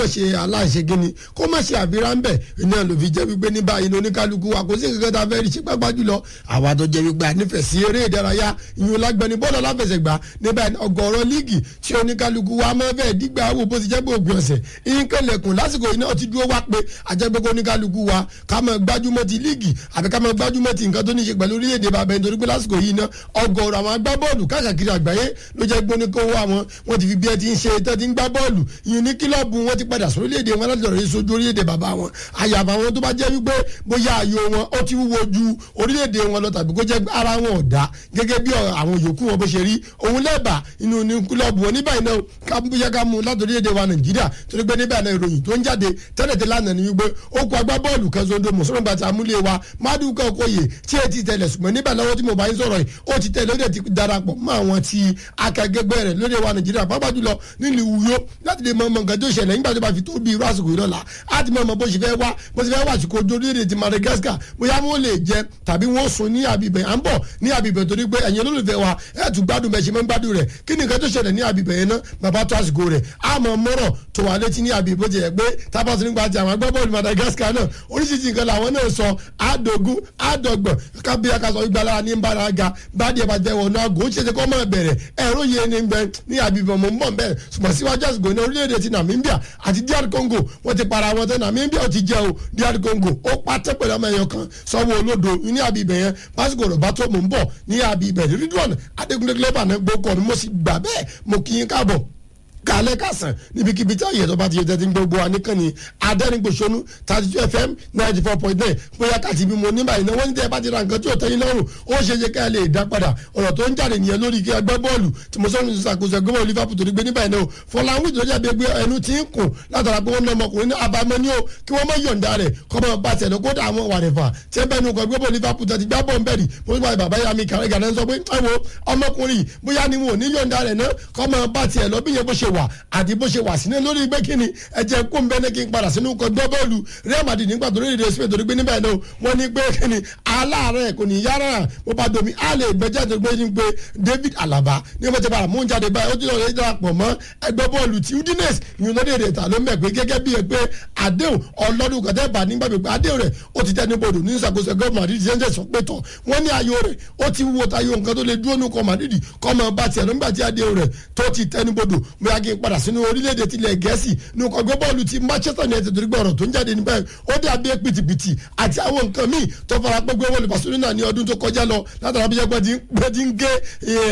má ṣe aláìṣe gíní kó má ṣe àbírá ń bẹ̀ iná ló fi jẹ́ wípé ní báyìí ní oníkálukú wa kò sí nǹkan tá a fẹ́ rí ṣe pápá jùlọ àwa tó jẹ́ wípé ànífẹ̀ẹ́ sí eré ìdárayá ìyún lágbẹ́ni bọ́ọ̀lù aláfẹsẹ̀gbá níbẹ̀ ọgọ́rọ̀ líìgì tí oníkálukú wa máa fẹ́ dígbà wò bó ti jẹ́ pé òpin ọ̀sẹ̀ ìkẹlẹ̀kùn lásìkò iná ti dúró wá pé àjẹgbẹ́kọ̀ oníkálukú wa ká máa gbájúmọ́ ti líìgì àbí ká máa gbájúmọ́ ti nǹkan tó ní ṣe pẹ̀lú orílẹ̀-èdè bàbá ẹni torí pé lásìkò yìí ná ọgọ́rọ̀ àwọn agbábọ́ọ̀lù káàkiri àgbáyé ló jẹ́ gbóníkówó àwọn wọn ti fi bí ẹ ti ń ṣe tẹ́ ti ń gbá bọ́ọ̀lù ìyún ní kílọ̀bù wọn ti padà sórílẹ̀-èdè wọn láti lọ́ọ́ rí sojú orílẹ̀-èdè bàbá wọn àyàfà wọn tó bá jẹ́ wípé bóyá ayò wọn ó ti wúwo ju orílẹ̀-èdè wọn lọ tàbí kó jẹ́ ara wọn ò dá gẹ́gẹ́ bí àwọn yòókù wọn bó ṣe rí òun lẹ́bàá inú ní kílọ̀bù wọn níbàyìí náà ká bóyá ká mú láti orílẹ̀-èdè wa nàìjíríà torí pé níbẹ̀ náà ìròyìn tó ń jáde tẹ́lẹ̀tẹ́ lánàá ni wípé ó kó agbábọ́ọ̀lù kan zondo mùsùlùmí bàtà amúlé wa mádùúkọ̀ kóyè tí ẹ ti tẹ̀lẹ̀ ṣùgbọ́n níbẹ̀ lọ́wọ́ tí mo bá ń sọ̀rọ̀ yìí ó ti tẹ̀lé ó dẹ̀ ti darapọ̀ mọ́ àwọn tí akẹgbẹ́ rẹ̀ lóde wa nàìjíríà pàápàá jùlọ nílùú Uyo láti lè mọ ọmọ nǹkan tó ṣẹlẹ̀ nígbà tó bá fi tó bí irú àsìkò ìrọ̀lá á ti mọ ọmọ bó ṣe fẹ́ wá bó ṣe fẹ́ wá àsìkò ojú orílẹ̀-èdè ti Madagascar bóyá wọn lè jẹ tàbí wọn sùn ní àbíbẹ̀ à ń bọ̀ ní àbíbẹ̀ torí pé ẹ̀yin olólùfẹ́ wa ẹ̀ tún gbádùn bẹ́ẹ̀ ṣe máa ń gbádùn rẹ̀ kí ni nǹkan tó ṣẹlẹ̀ ní àbíbẹ̀ yẹn náà bàbá tó àsìkò rẹ̀ á mọ mọ́rọ̀ tó wà létí ní àbíbẹ̀ jẹ́ pé tábàtì nígbà tí àwọn agbábọ́ọ̀lù Madagascar náà oríṣiríṣi nǹkan làwọn náà sọ àdógún àdọ́gbọ̀n kábíyà ká sọ ìgbàlára ní nbára ga bádìí ẹ̀ bá jẹ́ wọnú àgọ́ ó ṣe ṣe kọ́ mọ́ bẹ̀rẹ̀ ẹ̀rọ yẹn ní gbẹ ní àbíbẹ̀ mọ̀ ń bọ̀ bẹ́ẹ̀ ṣùgbọ́n síwájú àsìkò ní orílẹ̀-èdè ti Namibia àti DR Congo wọ́n ti para wọn tẹ́ Namibia ó ti jẹ́ o DR Congo ó pàtẹ́ pẹ̀lú ọmọ ẹ̀yọ kan sọ́wọ́ olódo ní àbíbẹ̀ yẹn pásítọ̀ rẹ̀ bá tó mò ń bọ̀ ní àbíbẹ̀ Ridwan Adékúnlé Clever náà gbókọ̀ ni mo sì gbà bẹ́ẹ̀ mo kí yín káàbọ̀ kálẹ̀ kásán níbikíbi tí àyẹ̀tọ́ bá ti yẹ tẹ́tí gbogbo wa nìkànnì adẹ́rìngbòsónú thirty two fm ninety four point nine bóyá kàtí bí mo ní báyìí náà wọ́n ní tẹ́ ẹ bá ti ra nǹkan tí ò tẹ́yìn lọ́rùn ó ṣe é ṣe ká ẹ lè dá padà ọ̀rọ̀ tó ń jáde nìyẹn lórí kí ẹgbẹ́ bọ́ọ̀lù tí mo sọ́nù ṣàkóso ẹgbẹ́ bọ́ọ̀lù Liverpool torí gbé níbàyìí náà Fọláwìn tó jáde gbé ẹnu tí ń kùn látara pé wọ́n ná ọmọkùnrin ní abamọ́ ní o kí wọ́n mọ yọ̀ǹda rẹ̀ kọ́ mọ bá tẹ̀lé kó dà àwọn wàrẹ̀fà tí ẹ bẹ́ẹ̀ nu kọ́ ẹgbẹ́ bọ́ọ̀lù Liverpool tẹ̀ ti gbá bọ́ọ̀ bẹ́ẹ̀ rí mo ní bàbá yà mí kàrẹ́ gàdá sọ pé ẹ wo ọmọkùnrin bóyá ni wọn ò ní yọ̀ǹda rẹ̀ náà kọ́ mọ bá tiẹ̀ lọ bí yẹn bó ṣe wà àti bó ṣe wà sínú lórí pé kíni ẹ̀jẹ̀ kó ń bẹ́ẹ̀ ní kí n padà sínú kọ́ gbọ́ bọ́ọ̀lù Real Madrid nígbà tó lórí ìdẹ́sí torí pé níbẹ̀ náà wọ́n ní pé kíni aláàárẹ̀ kò ní yára mo bá domi á lè gbẹ́jẹ́ tó gbé ní pé David Alaba ní wọ́n ti padà mú jáde báyìí ó ti lọ́ọ́ darapọ̀ mọ́ ẹgbẹ́ bọ́ọ̀lù tí Udinese ìyún lóde èdè ta ló mẹ́ pé gẹ́gẹ́ bí ẹ pé àdéhùn ọlọ́dún kọ́tẹ́ bá nígbà pé àdéhùn rẹ̀ ó ti tẹnu bodò ní ìṣàkóso ẹgbẹ́ Madrid ṣe ń tẹ̀sán pé tọ̀ wọ́n ní ayò rẹ̀ ó ti wúwo tayọ nǹkan tó lè dúró nù kọ́ Madrid kọ́ mọ bá tiẹ̀ nígbà tí àdéhùn rẹ̀ tó ti tẹnu bodò bóyá kí n padà sínú orílẹ̀-èdè tilẹ̀ Gẹ̀ẹ́sì ní ọkọ̀ ẹgbẹ́ bọ́ọ̀lù ti Manchester United torí gbọ́rọ̀ tó ń jáde níbẹ̀ ó dàbí pìtìpìtì àti àwọn nǹkan míì tó fara pé gbé wọlé Barcelona ní ọdún tó kọjá lọ látara bí jẹ́pẹ́ ti ń gé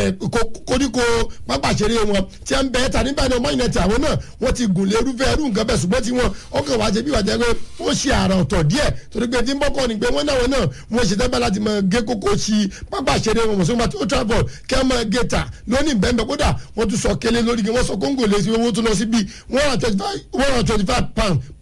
koríko pápáṣeré wọn tí ń bẹ́ẹ̀ ta nígbà náà mọ́yìn ẹ̀tì àwọn náà wọ́n ti gùn lérúfẹ́ ẹrú nǹkan bẹ́ẹ̀ ṣùgbọ́n tí wọ́n ọkàn wá ṣe bí wàá jẹ́ pé ó ṣe àrà ọ̀tọ̀ díẹ̀ torí pé tí ń bọ́kọ̀ ni pé wọ́n náà wọ́n náà wọ́n ṣe tẹ́gbẹ́ láti mọ gé kókó sí pápáṣeré wọn mọ̀sọ́mọ́ tó travel kẹ́ mọ́ gé ta lónìí bẹ́ẹ̀ kódà wọ́n tún sọ kélé lórí wọ́n sọ kóńgò lé sí owó tó lọ sí bíi one hundred twenty five pound